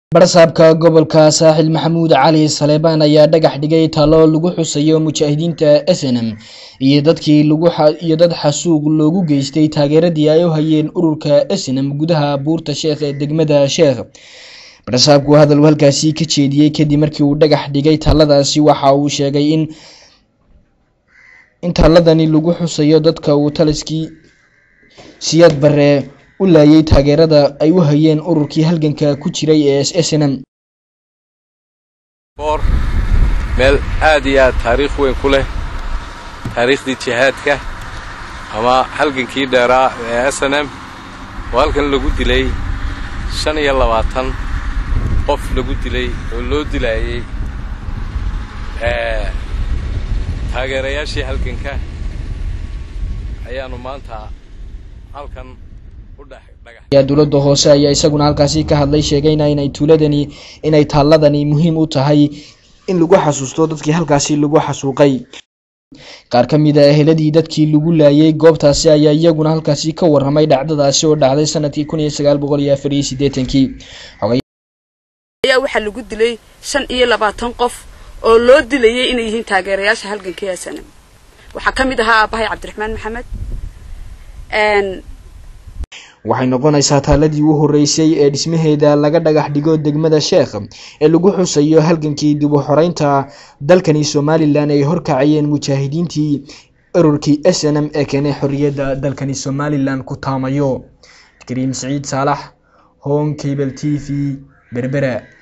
barsaabka gobolka saaxil maxamuud cali saleebaan ayaa dhagax dhigay talo lagu xusayo mujaahidiinta snm iyo dadkii iyo dad xasuuq loogu geystay taageeradii ay u hayeen ururka snm gudaha buurta sheekh ee degmada sheekh barsaabku hadal halkaasi ka jeediyey kadib markii uu dhagax dhigay taladaasi waxa uu sheegay in in taladani lagu xusayo dadka uu taliskii siyaad bare u laayay taageerada ay u hayeen ururkii halganka ku jiray ee snm boor meel aad iyo aad taariikh weyn ku leh taariikhdii jihaadka ama halgankii dheeraa ee s n m oo halkan lagu dilay shan iyo labaatan qof lagu dilay oo loo dilaayey taageerayaashii halganka ayaannu maanta halkan dowladda hoose ayaa isaguna halkaasi ka hadlay sheegayna inay tuuladani inay taaladani muhiim u tahay in lagu xasuusto dadkii halkaasi lagu xasuuqay qaar ka mid a eheladii dadkii lagu laayay goobtaasi ayaa iyaguna halkaasi ka waramay dhacdadaasi oo dhacday sanadkii kun iyo sagaal boqol iyo afar iyo siddeetankii ayaa waxaa lagu dilay shan iyo labaatan qof oo loo dilayay inay yihiin taageerayaasha halgankii snm waxaa ka mid ahaa aabahay cabdiraxmaan maxamed waxay noqonaysaa taaladii u horeysay ee dhismaheeda laga dhagax dhigo degmada sheekh ee lagu xusayo halgankii dib u xoreynta dalkani somalilan ay horkacayeen mujaahidiintii ururkii s n m ee keenay xorriyadda dalkani somalilan ku taamayo kariim siciid saalax hon cable t v berbera